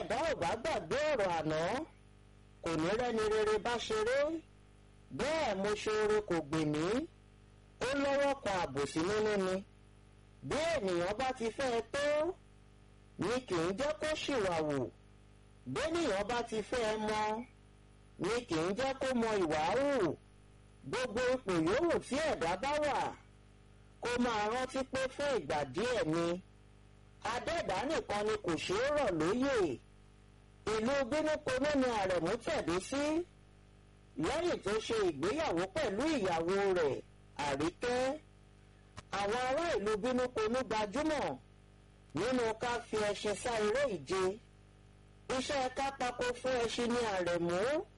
ẹ̀dá ò bá gbàgbé ọ̀rọ̀ àná kò ní rẹ́ni rere bá ṣeré bẹ́ẹ̀ mo ṣe oore kò gbè mí ó lọ́wọ́ kan àbòsí nínú ni bí ènìyàn bá ti fẹ́ tó ni kì í jẹ́ kó ṣìwàwù bénìyàn bá ti fẹ́ mọ ni kì í jẹ́ kó mọ ìwà hù gbogbo ipò yòówù tí ẹ̀dá bá wà kó máa rántí pé fún ìgbà díẹ̀ ni adẹ́ẹ̀dá nìkan ni kò ṣeé rọ̀ lóyè ìlú bínúkonú ni àrẹ̀mú tẹ̀dó sí lẹ́yìn tó ṣe ìgbéyàwó pẹ̀lú ìyàwó rẹ̀ àríkẹ́ àwọn ará ìlú bínúkonú gbajúmọ̀ nínú ká fi ẹṣin sá eré ìje iṣẹ́ kápákó fún ẹṣin ní àrẹ̀mú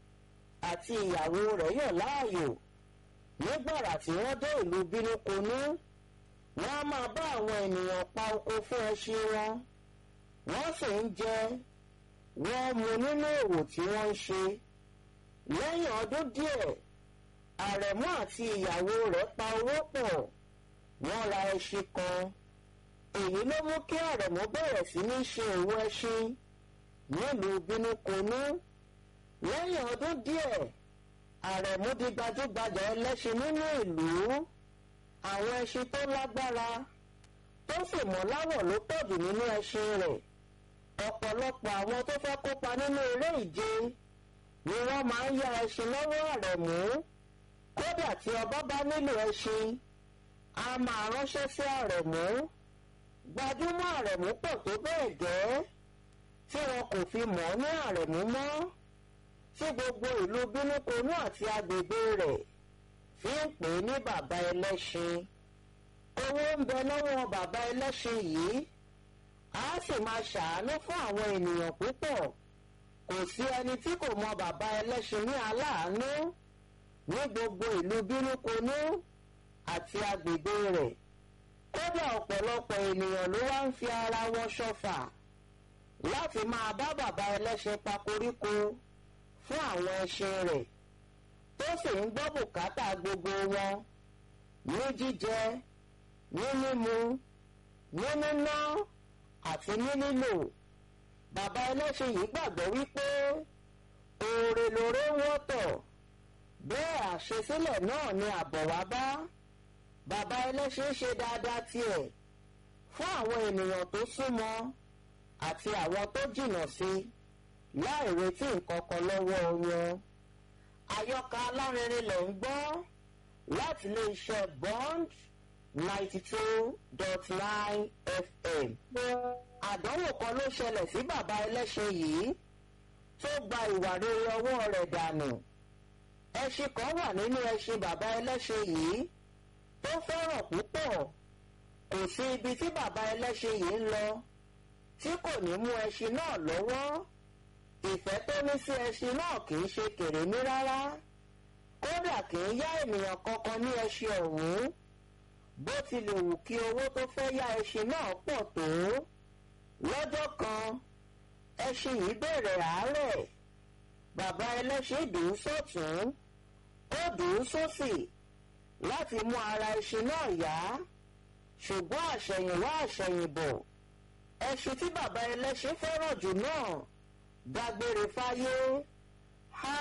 àti ìyàwó rẹ̀ yàn láàyò nígbàrà tí wọ́n dé ìlú bínúkonú wọ́n á máa bá àwọn ènìyàn pa oko fún ẹṣin wọn wọ́n sì ń jẹ wọ́n mu nínú òwò tí wọ́n ń ṣe lẹ́yìn ọdún díẹ̀ àrẹ̀mú àti ìyàwó rẹ̀ pa owó pọ̀ wọ́n ra ẹṣin kan èyí ló mú kí àrẹ̀mú bẹ̀rẹ̀ sí ní ṣe òwò ẹṣin nílùú bínúkonú lẹ́yìn ọdún díẹ̀ àrẹ̀mú di gbajúgbajà ẹlẹ́ṣin nínú ìlú àwọn ẹṣin tó lágbára tó sì mọ́ láwọ̀ ló pọ̀jù nínú ẹṣin rẹ̀ ọ̀pọ̀lọpọ̀ àwọn tó fẹ́ kópa nínú eré ìje ni wọ́n máa ń yá ẹṣin lọ́wọ́ àrẹ̀mú kódà tí ọba bá nílò ẹṣin a máa ránṣẹ́ sí àrẹ̀mú gbajúmọ̀ àrẹ̀mú pọ̀ tó bẹ́ẹ̀ gẹ́ tí wọn kò fi mọ̀ ní àrẹ̀mú mọ́ tí gbogbo ìlú bínúkonú àti agbègbè rẹ̀ fi ń pè é ní bàbá ẹlẹ́ṣin owó ń bẹ lọ́wọ́ bàbá ẹlẹ́ṣin yìí a sì máa ṣàánú fún àwọn ènìyàn púpọ̀ kò sí ẹni tí kò mọ bàbá ẹlẹ́ṣin ní aláàánú ní gbogbo ìlú bínúkonú àti agbègbè rẹ̀ kódà ọ̀pọ̀lọpọ̀ ènìyàn ló wá ń fi ara wọn ṣọ̀fà láti máa bá bàbá ẹlẹ́ṣin pa koríko fún àwọn ẹṣin rẹ̀ tó sì ń gbọ́ bùkátà gbogbo wọn ní jíjẹ ní mímu ní níná àti ní lílò bàbá ẹlẹ́ṣin yìí gbàgbọ́ wípé oore lóore ń wọ́tọ̀ bẹ́ẹ̀ àṣesílẹ̀ náà ni àbọ̀ wá bá bàbá ẹlẹ́ṣin ṣe dáadáa tiẹ̀ fún àwọn ènìyàn tó súnmọ́ àti àwọn tó jìnnà sí láì retí nǹkan kan lọ́wọ́ wọn àyọkà alárinrin lẹ̀ ń gbọ́ láti ilé iṣẹ́ bond ninety two dot nine fm. àdánwò kan ló ṣẹlẹ̀ sí bàbá ẹlẹ́ṣin yìí tó gba ìwà rere ọwọ́ rẹ̀ dànù. ẹṣin kan wà nínú ẹṣin bàbá ẹlẹ́ṣin yìí tó fẹ́ràn púpọ̀ kò sí ibi tí bàbá ẹlẹ́ṣin yìí ń lọ tí kò ní mú ẹṣin náà lọ́wọ́ ìfẹ́ tó ní sí ẹṣin náà kì í ṣe kèrèmí rárá kódà kì í yá ènìyàn kankan ní ẹṣin ọ̀hún bó tilẹ̀ wù kí owó tó fẹ́ yá ẹṣin náà pọ̀ tó lọ́jọ́ kan ẹṣin yìí bẹ̀rẹ̀ àárẹ̀ bàbá ẹlẹ́ṣin dùn ún sọ́tún ó dùn ún sósì láti mú ara ẹṣin náà yá ṣùgbọ́n àṣẹ̀yìnwá àṣẹ̀yìnbọ̀ ẹṣin tí bàbá ẹlẹ́ṣin fẹ́ràn jù náà dágbére fáyé ha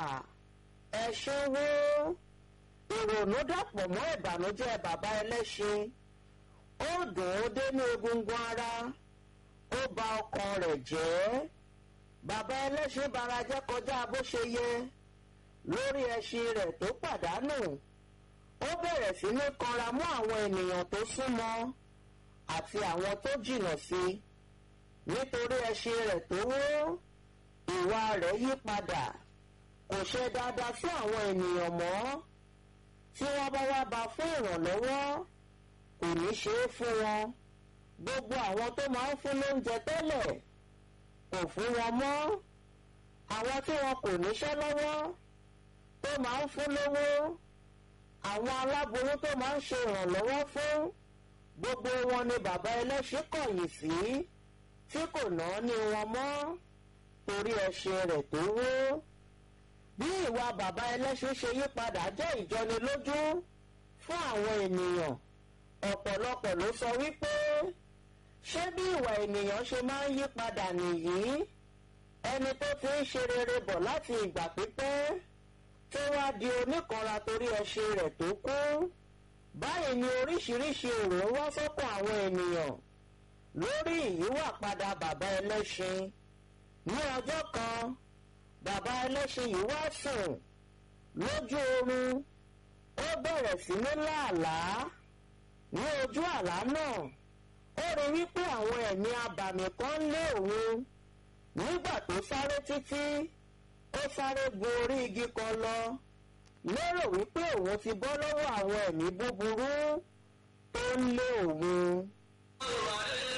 ẹṣin wo ìrònú dàpọ̀ mọ́ ìbànújẹ́ bàbá ẹlẹ́ṣin ó dùn ó dé ní egungun ara ó ba ọkàn rẹ̀ jẹ́ bàbá ẹlẹ́ṣin bara jẹ́ kọjá bó ṣe yẹ lórí ẹṣin rẹ̀ tó pàdánù ó bẹ̀rẹ̀ sí ní kanra mọ́ àwọn ènìyàn tó súnmọ́ àti àwọn tó jìnnà sí nítorí ẹṣin rẹ̀ tó wó ìwà rẹ̀ yí padà kò ṣe dáadáa fún àwọn ènìyàn mọ́ tí wọ́n bá wá bá fún ìrànlọ́wọ́ kò ní ṣe é fún wọn gbogbo àwọn tó máa ń fún lóúnjẹ tẹ́lẹ̀ kò fún wọn mọ́ àwọn tí wọn kò níṣẹ́ lọ́wọ́ tó máa ń fún lówó àwọn aláboyún tó máa ń ṣe ìrànlọ́wọ́ fún gbogbo wọn ni bàbá ẹlẹ́ṣin kọ̀yìn sí tí kò ná ní wọn mọ́ torí ẹṣin rẹ̀ tó wó bí ìwà bàbá ẹlẹ́ṣin ṣe yí padà jẹ́ ìjọnilójú fún àwọn ènìyàn ọ̀pọ̀lọpọ̀ ló sọ wípé ṣé bí ìwà ènìyàn ṣe máa ń yí padà nìyí ẹni tó ti ń ṣe rere bọ̀ láti ìgbà pípẹ́ tó wá di oníkanra torí ẹṣin rẹ̀ tó kú báyìí ni oríṣiríṣi èrò ń wá sọ́kàn àwọn ènìyàn lórí ìyíwàpadà bàbá ẹlẹ́ṣin ní ọjọ́ kan bàbá ẹlẹ́ṣin yìí wá sùn lójú oorun ó bẹ̀rẹ̀ sí ní láàlàá ní ojú àlá náà ó rí wípé àwọn ẹ̀mí abàmì kan ń lé òun nígbà tó sáré títí ó sáré gun orí igi kan lọ lérò wípé òun ti bọ́ lọ́wọ́ àwọn ẹ̀mí búburú tó ń lé òun. Olúwa